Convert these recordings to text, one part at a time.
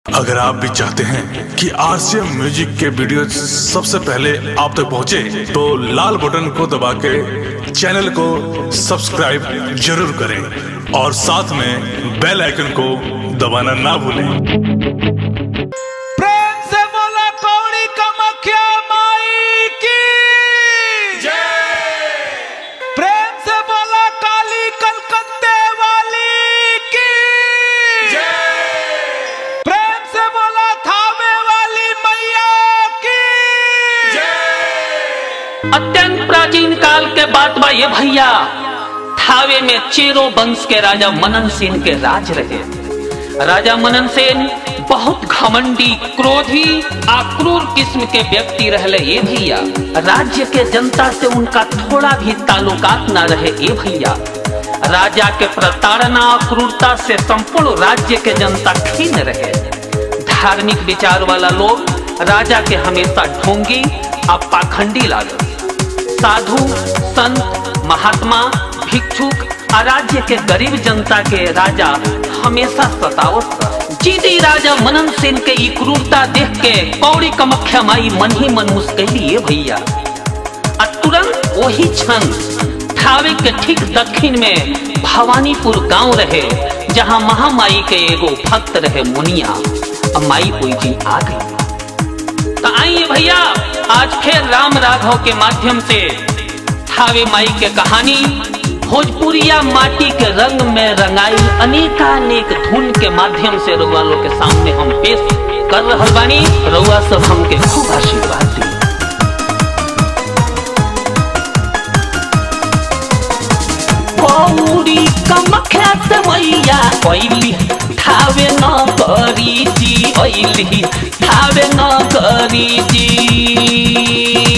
अगर आप भी चाहते हैं कि आरसीएम म्यूजिक के वीडियो सबसे पहले आप तक पहुंचे, तो लाल बटन को दबा के चैनल को सब्सक्राइब जरूर करें और साथ में बेल आइकन को दबाना ना भूलें प्रेम से बोला कौड़ी कमख्या माई की प्रेम से बोला काली कलकत्ते वाली की प्रेम से बोला थावे वाली मैया की अत्यंत प्राचीन काल के बात बा ये भैया थावे में चेरो वंश के राजा मनन सेन के राज रहे राजा मनन सेन बहुत घमंडी क्रोधी आक्रूर किस्म के व्यक्ति रहले ये भैया राज्य के जनता से उनका थोड़ा भी ताल्लुकात न रहे ये भैया राजा के प्रताड़ना और क्रूरता से संपूर्ण राज्य के जनता खीन रहे धार्मिक विचार वाला लोग राजा के हमेशा ढोंगी और पाखंडी लागल साधु संत महात्मा भिक्षुक और राज्य के गरीब जनता के राजा हमेशा सतावत रहे। जीदी राजा मनन सेन के ई क्रूरता देख के कौड़ी कमख्या माई मन ही मन मुस्कैली ये भैया आ तुरंत वही क्षण थावे के ठीक दक्षिण में भवानीपुर गांव रहे जहां महामाई के एगो भक्त रहे मुनिया अब माई कोई दिन आ गई तो आइए भैया आज फिर राम राघव के माध्यम से थावे माई के कहानी भोजपुरिया माटी के रंग में रंगाई अनेकानेक धुन के माध्यम से रउआ लोग के सामने हम पेश कर रहल बानी रउआ सब हमके खूब आशीर्वाद दी कौड़ी कमख्या से मैया कैली थावे न करी जी कैली थावे न करी जी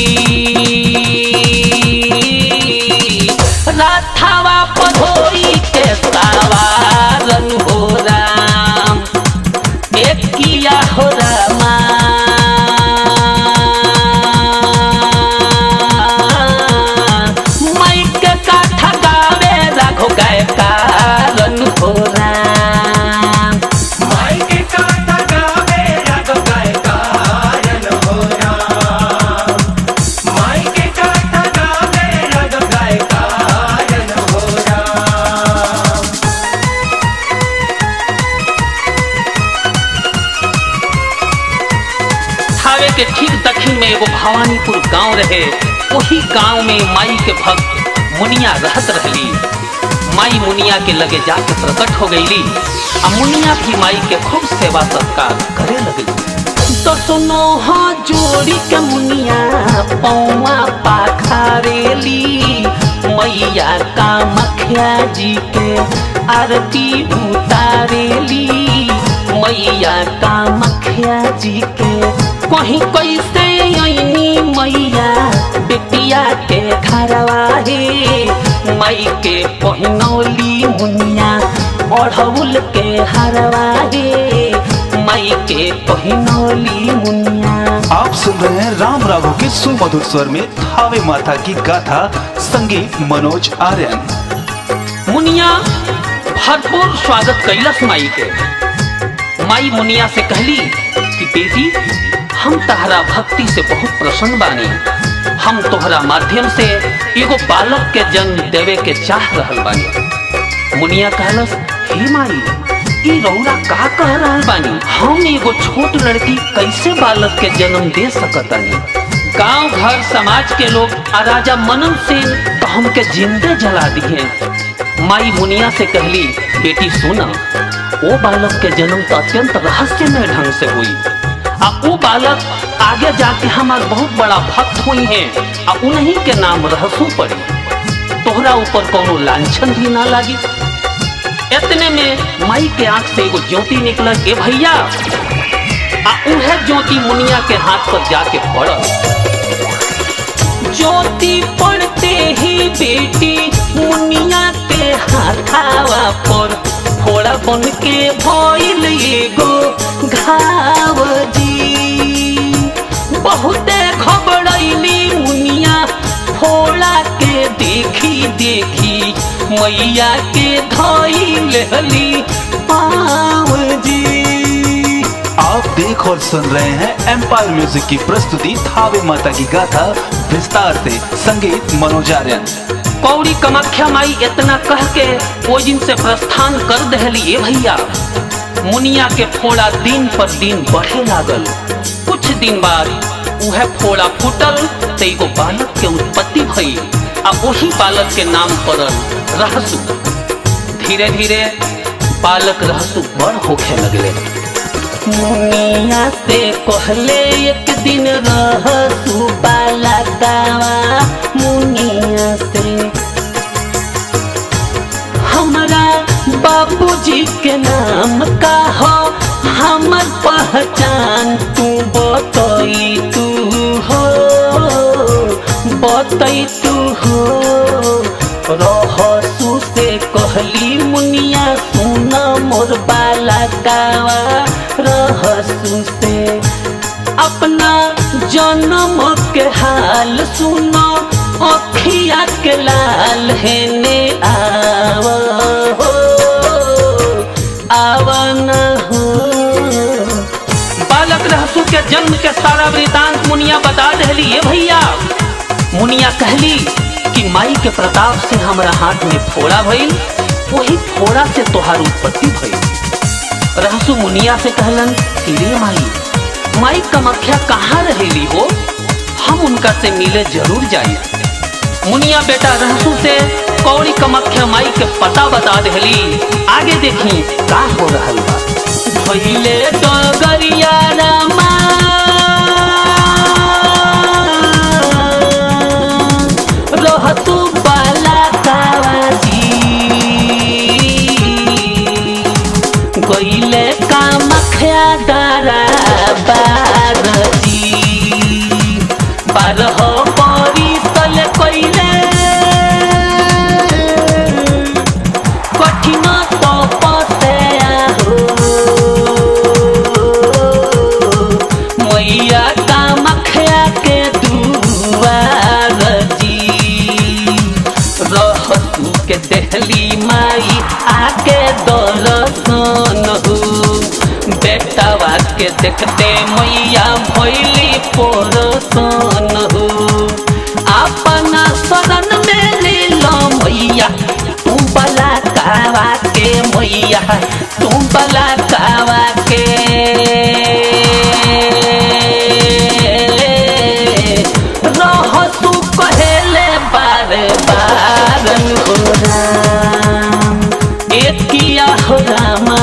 राथावा पधोई के सवारन हो राम एक किया हो रामा माइक का ठगावे राघो गाय कारण हो राम थावे के ठीक दक्षिण में एगो भवानीपुर गांव रहे वही गांव में माई के भक्त मुनिया रहत रहली माई मुनिया के लगे जाके प्रकट हो गईली आ मुनिया भी माई के खूब सेवा सत्कार करे लगली तो सुनो हाँ जोड़ी के मुनिया पौवा पाखारेली मैया का मखिया जी के आरती उतारेली मैया का मखिया जी के कहीं कैसे आईनी मैया बेटिया के घरवा हे माई के पहनौली मुनिया ओढ़ौल के हरवा हे माई के पहनौली मुनिया आप सुन रहे हैं राम राघव के सुमधुर स्वर में थावे माता की गाथा संगीत मनोज आर्यन मुनिया भरपूर स्वागत कैलस माई के माई मुनिया से कहली कि बेटी हम तहरा भक्ति से बहुत प्रसन्न बानी हम तोहरा माध्यम से एगो बालक के जन्म देवे के चाह रहल बानी मुनिया कहलस हे माई ई रौरा का कह रहल बानी हम एगो छोट लड़की कैसे बालक के जन्म दे सकतानी गांव घर समाज के लोग आ राजा मनन सेन तो हमके जिंदे जला दिए माई मुनिया से कहली बेटी सुना वो बालक के जन्म तो अत्यंत रहस्यमय ढंग से हुई आ वो बालक आगे जाके हमार बहुत बड़ा भक्त हुई है आ उन्हीं के नाम रहसू पड़ी तोहरा ऊपर कोनो लांछन भी ना लागी इतने में माई के आंख से एगो ज्योति निकल के भैया आ उहे ज्योति मुनिया के हाथ पर जाके पड़ल ज्योति पड़ते ही बेटी मुनिया के हाथावा पर फोड़ा बन के भइल एगो घाव जी बहुते घबरैली मुनिया फोड़ा के देखी देखी मैया के धइल हली पाव जी देख और सुन रहे हैं एम्पायर म्यूजिक की प्रस्तुति थावे माता की गाथा विस्तार से संगीत मनोजार्यन कौड़ी कमाख्या माई इतना कह के वो दिन से प्रस्थान कर दहली ए भैया मुनिया के फोड़ा दिन पर दिन बढ़े लागल कुछ दिन बाद उहे फोड़ा फूटल तो एगो बालक के उत्पत्ति भई आ वही बालक के नाम पड़ल रहसु धीरे धीरे बालक रहसु बड़ होखे लगले मुनिया से कहले एक दिन रहसु बालकावा मुनिया से हमारा बाबूजी के नाम का हो हमर पहचान तू बतई तू हो बतई तू हो रहसु से कहली मुनिया सुन मोर बाला कावा रहसु से अपना जन्म के हाल सुनो अखिया के लाल हेने आव हो आवन हो बालक रहसु के जन्म के सारा वृतांत मुनिया बता दहली ये भैया मुनिया कहली कि माई के प्रताप से हमरा हाथ में फोड़ा भइल वही फोड़ा से तोहार उत्पत्ति भइल रहसु मुनिया से कहलन कि रे माई माई कमख्या कहाँ रहेली हो हम उनका से मिले जरूर जाए मुनिया बेटा रहसु से कौड़ी कमख्या माई के पता बता देली आगे देखी का हो रहल बा भइले डगरिया रामा रहतु बाला कावाजी गइले कामख्या दारा बागजी बारह परी तले कइले कठिन तपस्या हो मैया कामख्या के दुआर जी रहतु के देहली माई आके दर्शन हो बेटावा के देखते मैया भैली पोरसन हो अपना शरण में ले लो मैया तू बला कावा के मैया तू बला कावा के रहसु कहेले बार बार हो राम एकिया हो रामा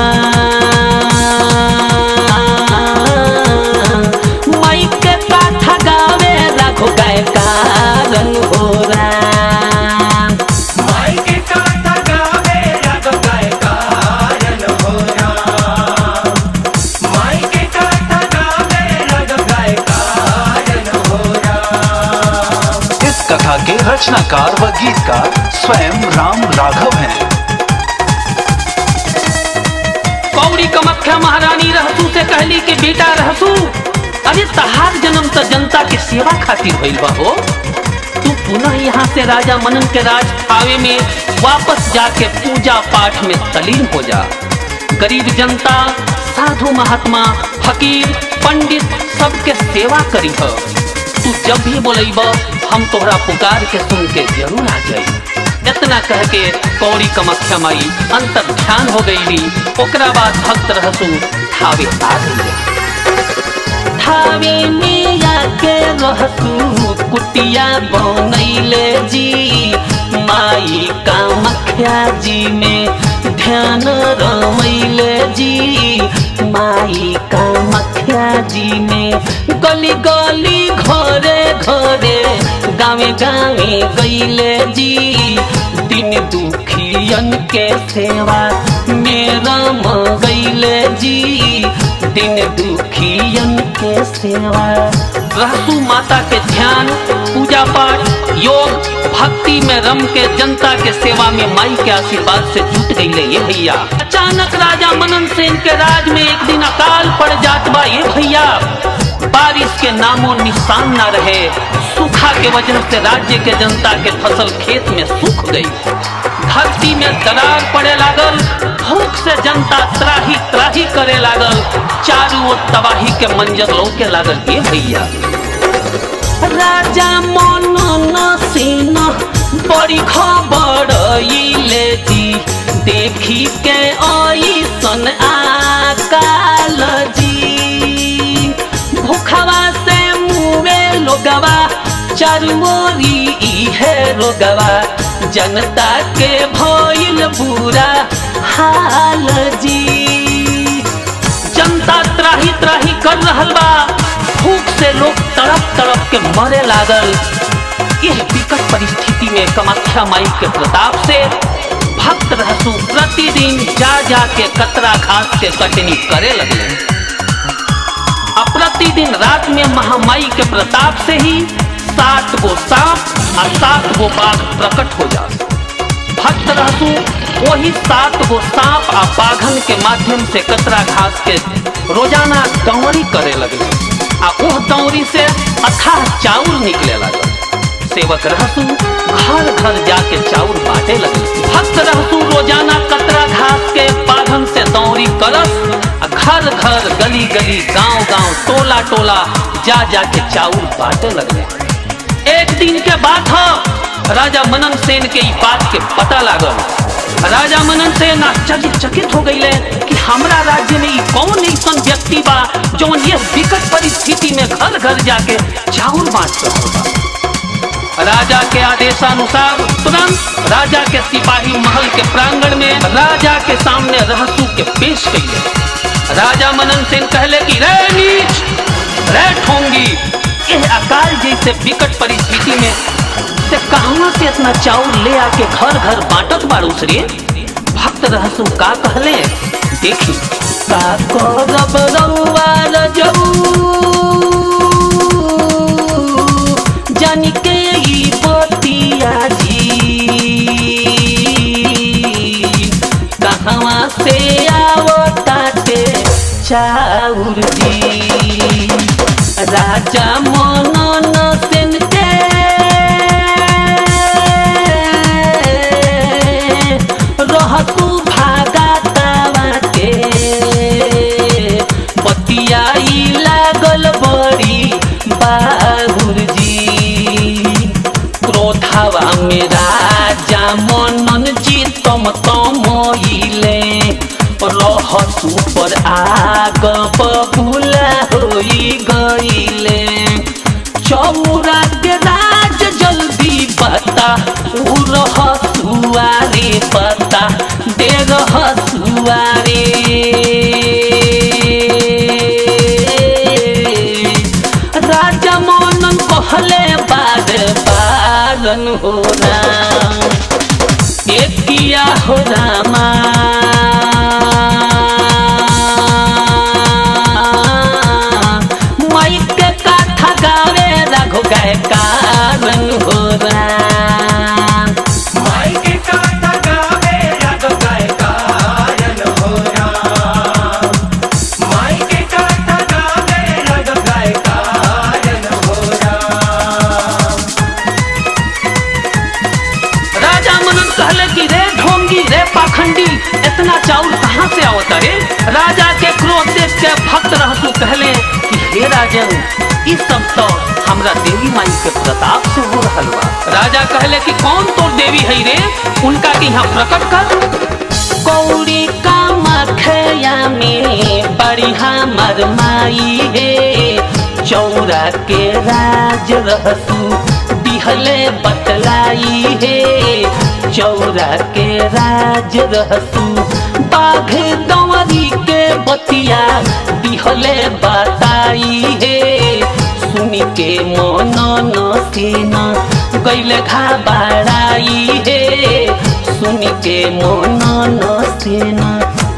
माई के काथा गावे राखो गाय कारण हो राम माई के कांटा गावे राग गाय कायन हो राम माई के कांटा गावे राग गाय कायन हो राम इस कथा के रचनाकार व गीतकार स्वयं राम राघव हैं कौड़ी कमख्या महारानी रहसू से कहली कि बेटा रहसू अरे तहार जन्म तो जनता के सेवा खातिर भइल बा हो तू पुनः यहाँ से राजा मनन के राज थावे में वापस जाके पूजा पाठ में तलीन हो जा गरीब जनता साधु महात्मा फकीर पंडित सबके सेवा करी हो तू जब भी बोलेब हम तोहरा पुकार के सुन के जरूर आ जाई इतना कह के कौड़ी कमख्या माई अंतर ध्यान हो गई ओकरा बाद भक्त रहसु थावे आ गई थावे में आके रहसु कुटिया बनैले जी माई कामख्या जी में ध्यान रमैले जी माई कामख्या जी में गली गली घरे घरे गावे गावे गईले जी दिन दुखियन के सेवा मेरा गईले जी दिन दुखियन के सेवा रहसु माता के ध्यान पूजा पाठ योग भक्ति में रम के जनता के सेवा में माई के आशीर्वाद से जुट गई ये भैया अचानक राजा मनन सेन के राज में एक दिन अकाल पड़ जात बा ये भैया बारिश के के नामो निशान न रहे सूखा के वजह से राज्य के जनता के फसल खेत में सूख गई धरती में दरार पड़े लागल भूख से जनता त्राही त्राही करे लागल चारों ओर तबाही के मंजर लौके लागल ये भैया राजा मनन सेन बड़ी खबर ले जी देखी के ऐसन आकाल जी भूखवा से मुए लोगवा चरमोरी इहे रोगवा जनता के भइल बुरा हाल जी जनता त्राही त्राही कर रहल बा भूख से लोग तड़प तड़प के मरे लागल यह विकट परिस्थिति में कामाख्या माई के प्रताप से भक्त रहसु प्रतिदिन जा जा के कतरा घास के कटनी करे लगले अब प्रतिदिन रात में महामाई के प्रताप से ही सात गो सांप और सात गो बाघ प्रकट हो जा भक्त रहसु वही सात गो सांप आ बाघन के माध्यम से कतरा घास के रोजाना दौरी करे लगले आ उह दौरी से अथाह चाउर निकले लगल सेवक रहसु घर घर जाके चाउर बांटे लगे भक्त रहसु रोजाना कतरा घास के बाघन से दौरी करस आ घर घर गली गली गांव गांव टोला टोला जा जा के चाउर बांटे लगले एक दिन के बात हो राजा मनन सेन के ई बात के पता लागल राजा मनन सेन आश्चर्यचकित हो गईले कि हमरा राज्य में ई कौन ऐसन व्यक्ति बा जौन ये विकट परिस्थिति में घर घर जाके चाउर बांट रहल बा राजा के आदेशानुसार तुरंत राजा के सिपाही महल के प्रांगण में राजा के सामने रहसू के पेश कइले राजा मनन सेन कहले कि रे नीच रे ठोंगी यह अकाल जैसे विकट परिस्थिति में से कहवा से इतना चाउर ले आके घर घर बांटत बारू रे भक्त रहसु का कहले देखी का करब रउआ रजऊ जानी के ई बतिया जी कहवा से आवताटे चाउर जी राजा मनन सेन के रहतु भागा तावा के बतियाई लागल बड़ी बाहुर जी क्रोधावा में राजा मनन जी तम तमइले रहसु पर आग बबुला होई गईले चौरा के राज जल्दी बता उ रहसुआरे पता दे रहसुआरे राजा मनन कहले बार बारन हो राम एक किया हो रामा माइक के काथा गावे राघो गाय कारण हो राम राजा मनन कहले कि रे ढोंगी रे पाखंडी इतना चाउर कहाँ से आवता रे राजा के क्रोध देख के भक्त रहसु कहले कि हे राजन इस सब तो हमरा देवी माई के प्रताप से हो रहल बा राजा कहले कि कौन तोर देवी है रे उनका के यहाँ प्रकट कर कौड़ी का मखया में बड़ी हमर माई हे चौरा के राज रहसु दिहले बतलाई हे चौरा के राज रहसु बाघ दंवरी के बतिया दिहले बताई हे सुनी के मन न सेना गैले घाबराई हे सुनी के मन न सेना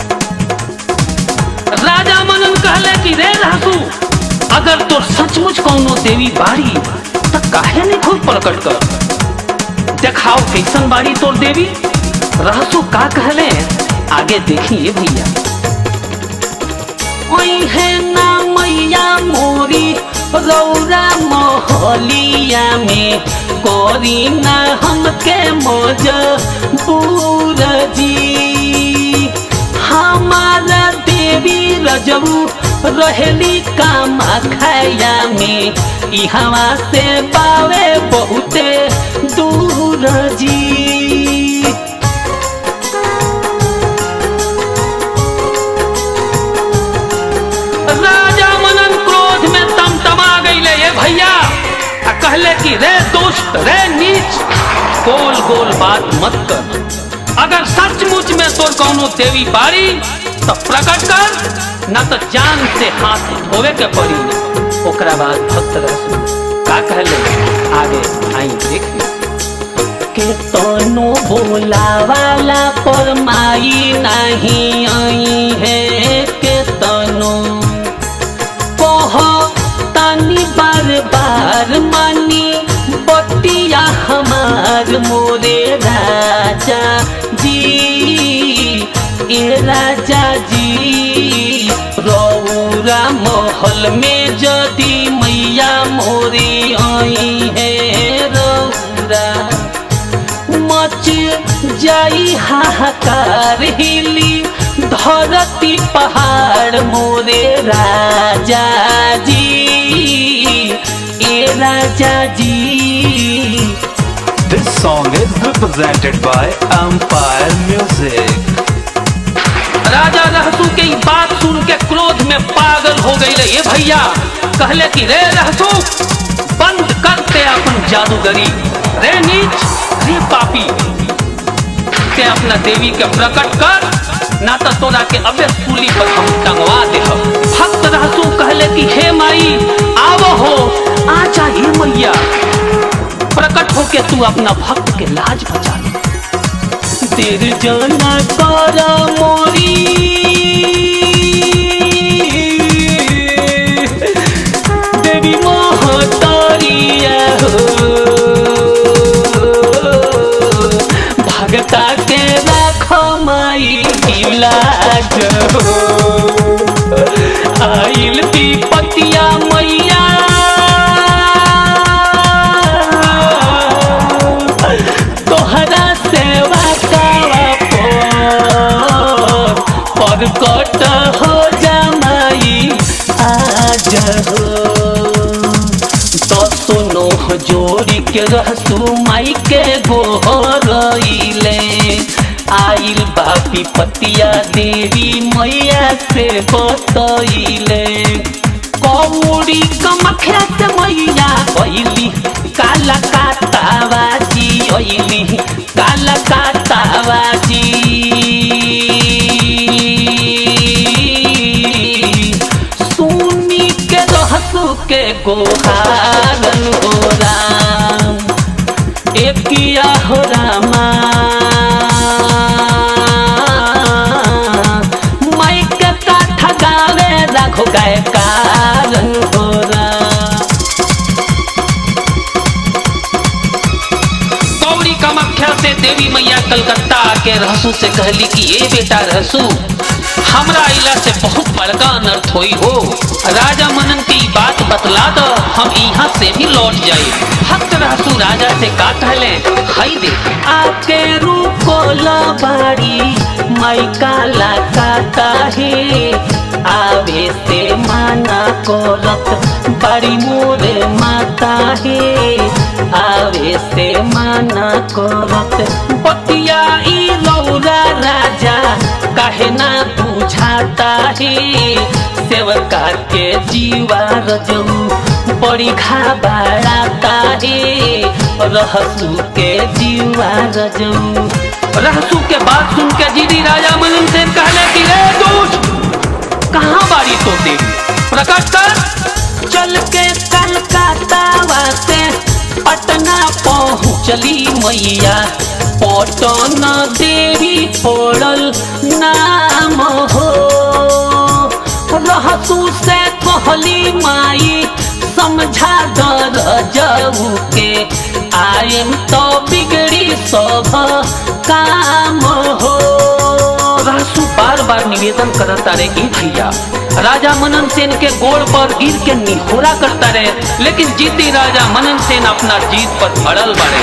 राजा मनन कहले कि रे रहसू अगर तोर सचमुच कौनो देवी बाड़ी त काहे नहीं खुद प्रकट कर देखाओ कैसन बाड़ी तोर देवी रहसू का कहले आगे देखिए भैया ओहे ना मैया मोरी रौरा मोहलिया में कोरी ना हमके मोज बूर जी हमारा देवी रजऊ रहेली कामा खाया में इहवा से पावे बहुते दूर जी राजा मनन क्रोध में तमतमा गईले ये भैया आ कहले कि रे दोस्त रे नीच गोल गोल बात मत कर अगर सचमुच में तोर कौनो देवी बारी तो प्रकट कर न तो जान से हाथ धोवे के पड़ी ओकरा बाद भक्त रह का कहले आगे आई देख के तनो बोला वाला पर माई नहीं आई है के तनो कह तानी बार बार मानी बतिया हमार मोरे राजा जी ए राजा जी रौरा महल में जदि मैया मोरी आई है रौरा मच जाई हाहाकार हिली धरती पहाड़ मोरे राजा जी ए राजा जी This song is represented by Empire Music. राजा रहसू के ई बात सुन के क्रोध में पागल हो गई ये भैया कहले कि रे रहसू बंद करते अपन जादूगरी रे नीच रे पापी के अपना देवी के प्रकट कर ना तो तोरा के अबे सूली पर हम टंगवा दे भक्त रहसू कहले कि हे माई आवो हो आ जाइए मैया प्रकट होके तू अपना भक्त के लाज बचा ले तेर जाना कर मोरी देवी मोहतरिया हो भगता के राखो माई इलाज हो आइल पतिया मैया तोहरा सेवा कावा पर परकट हो जमाई आज हो तो सुनो जोड़ी के रहसू माई के गोहरइले आइल बापी पतिया देवी मैया से बतइले कौड़ी कमख्या से मैया कैली काला कातावाजी ओइली काला कातावाजी सुनी के रहसु के गोहारन हो राम एकिया हो रामा माइक का ठगावे राखो गाय कारण हो राम गौरी कामाख्या से देवी मैया कलकत्ता आके रहसू से कहली कि ए बेटा रहसू हमरा इला से बहुत बड़का अनर्थ होई हो राजा मनन की बात बतला दो हम यहाँ से भी लौट जाए भक्त रहसू राजा से का कहले हई दे आके रूको बाड़ी माई काला काता है आवे से माना करत बड़ी मोरे माता है आवे से माना करत बतिया ई लौरा राजा काहे ना बुझाता है सेवका के जीवा रजऊ बड़ी घाबराता है रहसू के जीवा रजऊ रहसू के बात सुन के जीदी राजा मनन से कहले कि रे दोस्त कहाँ बारी तो देवी प्रकट कर चल के कलकत्ता से पटना पहुँचली मैया पटन देवी पड़ल नाम हो रहसू से कहली माई समझा दर जाऊ के आयम तो बिगड़ी सब काम हो रहसू बार बार निवेदन करता रहे कि भैया राजा मनन सेन के गोड़ पर गिर के निहोरा करता रहे लेकिन जीती राजा मनन सेन अपना जीत पर अड़ल बढ़े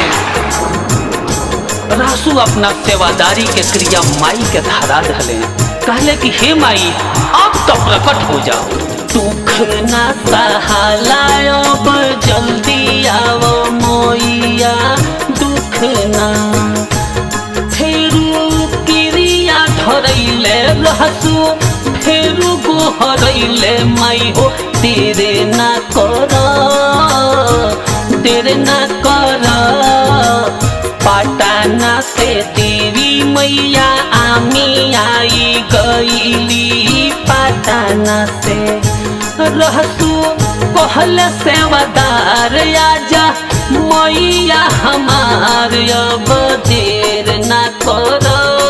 रासू अपना सेवादारी के क्रिया माई के धारा धले कहले कि हे माई अब तो प्रकट हो जाओ दुख ना सहालायो जल्दी आओ मोइया दुख ना फेरू क्रिया धरैले रहसु फेरू गोहरैले माई हो तेरे ना कर तेरे ना कर पाटाना से देवी मैया आमी आई गईली पाटाना से रहसु कहल सेवादार आजा मैया हमार अब देर ना कर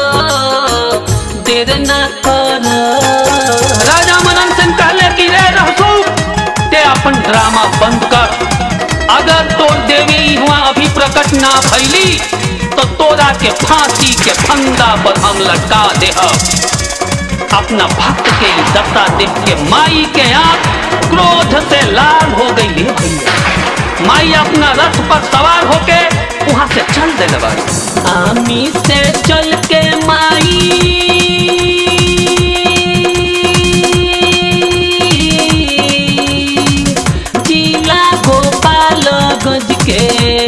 देर ना कर राजा मनन सिंह कहले कि रे रहसु ते अपन ड्रामा बंद कर अगर तो देवी हुआ अभी प्रकट ना भैली तो तोरा के फांसी के फंदा पर हम लटका दे अपना भक्त के ई दशा देख के माई के आंख क्रोध से लाल हो गई ले भैया माई अपना रथ पर सवार होके वहां से चल दे आमी से चल के माई जिला गोपाल गंज के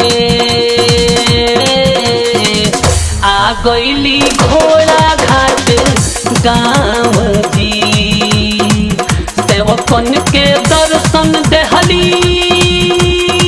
आ गईली घोड़ा घाट गाँव जी सेवकन के दर्शन देहली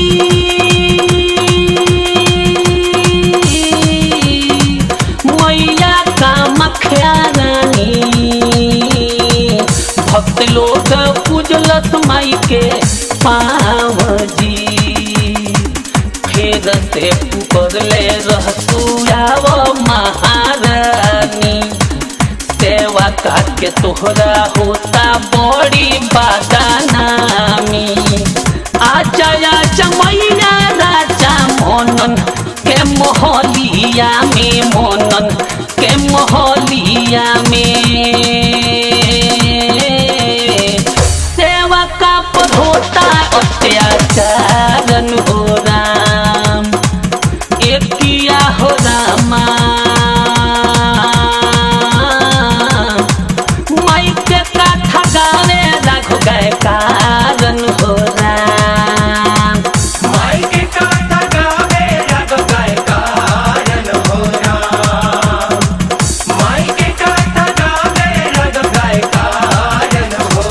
मैया का मखिया रानी भक्त लोग पूजलत माई के पाव जी फेर से पुकरले रहसुआव महारानी सेवा के तोहरा होता बड़ी बादानामी आजा आजा मैया राजा मोनन के मोहलिया में मोनन के मोहलिया में सेवा का पर होता अत्याचारन हो राम एक किया हो रामा माई के काथा गाने राघो गए कारण हो राम माई के काथा गावे रग गाय कारण हो राम माई के काथा गावे रग गाय कारण हो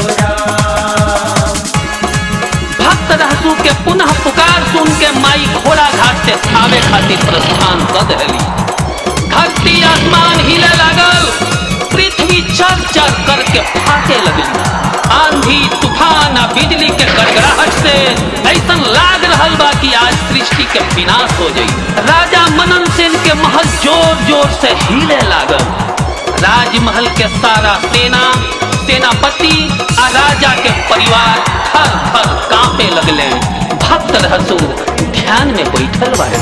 राम भक्त रहसू के पुनः पुकार सुन के माई घोड़ा घाट से थावे खातिर प्रस्थान कर देली धरती आसमान हिले लागल पृथ्वी चर चर करके फाटे लगली आंधी तूफान आ बिजली के गड़गड़ाहट से ऐसन लाग रहल बा कि आज सृष्टि के विनाश हो जाई राजा मनन सेन के महल जोर जोर से हिले लागल राजमहल के सारा सेना सेनापति आ राजा के परिवार थर थर कांपे लगले भक्त रहसु ध्यान में बैठल बारे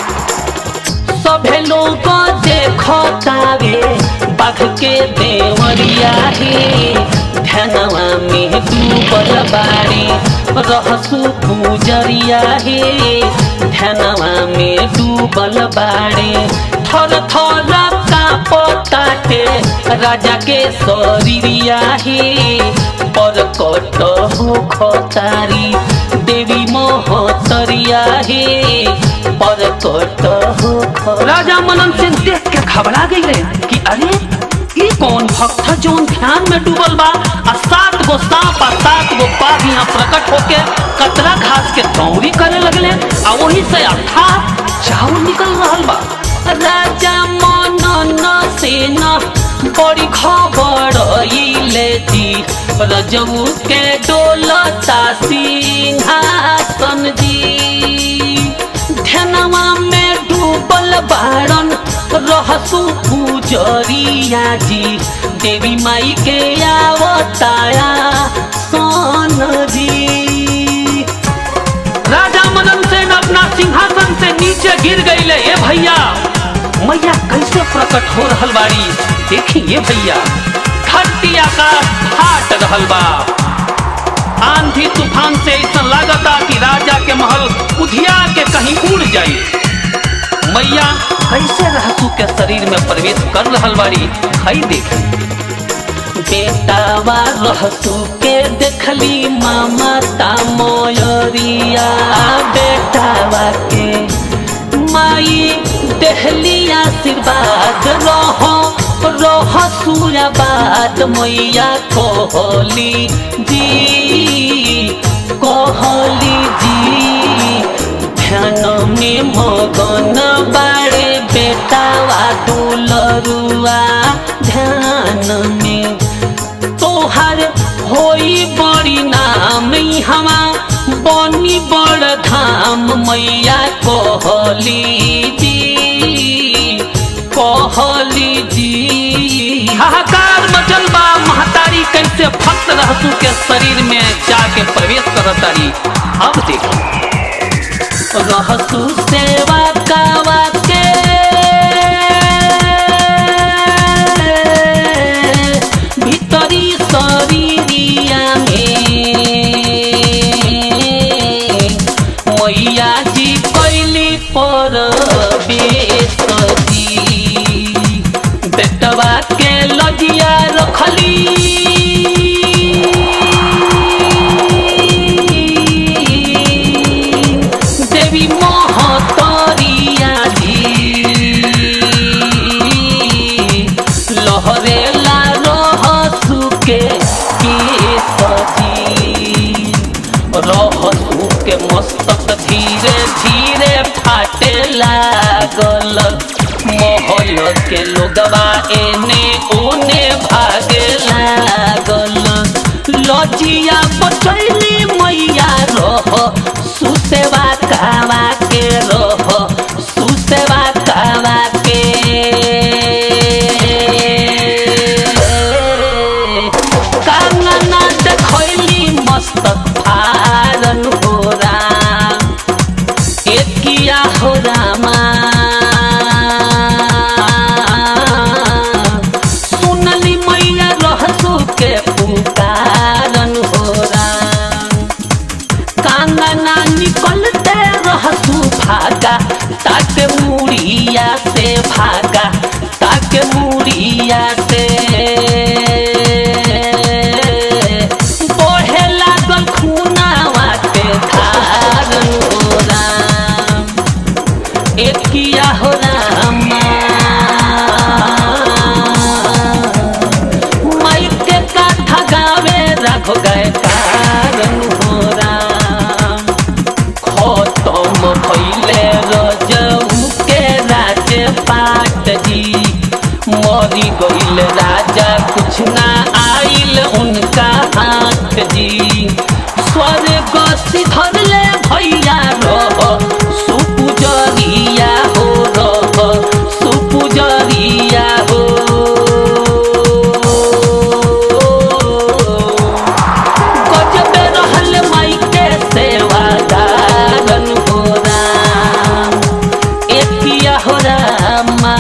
सभे लोग देखो तावे बाघ के देवरिया हे ध्यानवा में डूबल बाड़ी रहसु पूजरिया हे ध्यानवा में डूबल बाड़ी थर थर कापताटे राजा के शरीरिया हे पर कट हो खतारी देवी मोहतरिया हे पर कट हो ख- राजा मनन सिंह देख के घबरा गई रहे कि अरे ई कौन भक्त है जोन ध्यान में डूबल बा आ सात गो सांप आ सात गो बाघ यहाँ प्रकट होके कतरा घास के दौरी करे लगले आ वही से अथा चावल निकल रहल बा राजा मनन सेन बड़ी खबर लेती रजऊ के डोलता सिंहासन जी ध्यानवा में डूबल बाड़न रहसु पूजरिया जी देवी माई के आवताया सोन जी राजा मनन सेन अपना सिंहासन से नीचे गिर गई ए भैया मैया कैसे प्रकट हो रहल बाड़ी देखी ये भैया धरती आकाश फाट रहल बा आंधी तूफान से ऐसा लागता कि राजा के महल उधिया के कहीं उड़ जाई मैया कैसे रहसू के शरीर में प्रवेश कर रहल बाड़ी हई देख बेटावा रहसू के देखली मामा ता मोयरिया बेटावा के माई देहली आशीर्वाद रहो रह सूर्याबाद मैया कोहली जी कोहली जी ध्यान में मगन बाड़े बेटावा दुलरुआ ध्यान में तोहर होई बड़ी नाम हमा बनी बड़ धाम मैया कोहली जी कोहली जी हाहाकार मचल बा महतारी कैसे भक्त रहसू के शरीर में जाके प्रवेश करतारी अब देखो रहसू सेवा कावा के भीतरी शरीरिया में मैया जी कैली पर बेसती बेटवा के लजिया रखली देवी महतरिया जी लहरेला रहसु के केसरी रहसु के मस्तक धीरे धीरे फाटे लागल महल के लोगवा एने ओने भागे लागल लजिया बचैली मैया रह सुसेवा कावा के रह सुसेवा कावा के कांगना देखैली मस्तक फारन हो राम एकिया हो रामा सुनली मैया रहसु के पुकारन हो राम कांगना निकलते रहसु भागा ताके मुड़िया से भागा ताके मुड़िया से बढ़े लागल खूनावा के धारन हो राम एकिया हो रामा माई के काथा गावे राघो गए कारण हो राम खतम भैले रजऊ के राज पाट जी मरी गईल राजा कुछ ना आइल उनका हाथ जी स्वर्ग सिधर ले भैया रह सुपुजरिया हो रह सुपुजरिया हो गजबे रहल माई के सेवादारन हो राम एकिया हो रामा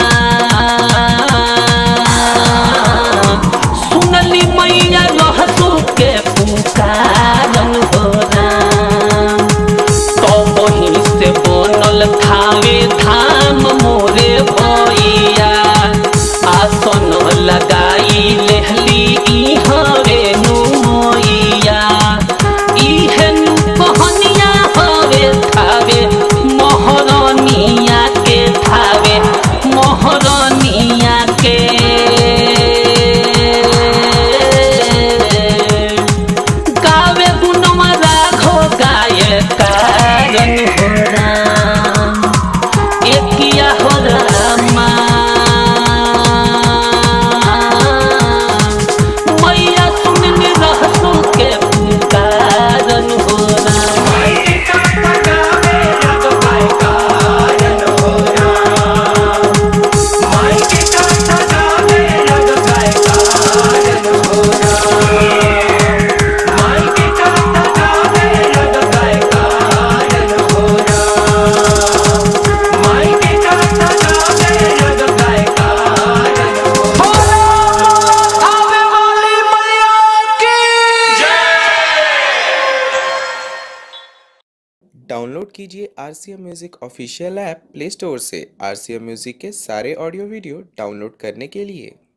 सुनली मैया रहसु के पुकारन हो राम तो वहीं से बनल खावे धाम मोरे भैया आसन लगाई लेहली इहरे नु मैया इहेनु कहनिया हवे थावे मोहरनिया के थावे मोहरनिया के गावे गुणमा राघो गाय कारण हो राम एकिया हो रामा मैया सुनने रहसु के पुकारन हो राम Thank you. कीजिए R C M music official app play store से आर सी एम म्यूज़िक के सारे ऑडियो वीडियो डाउनलोड करने के लिए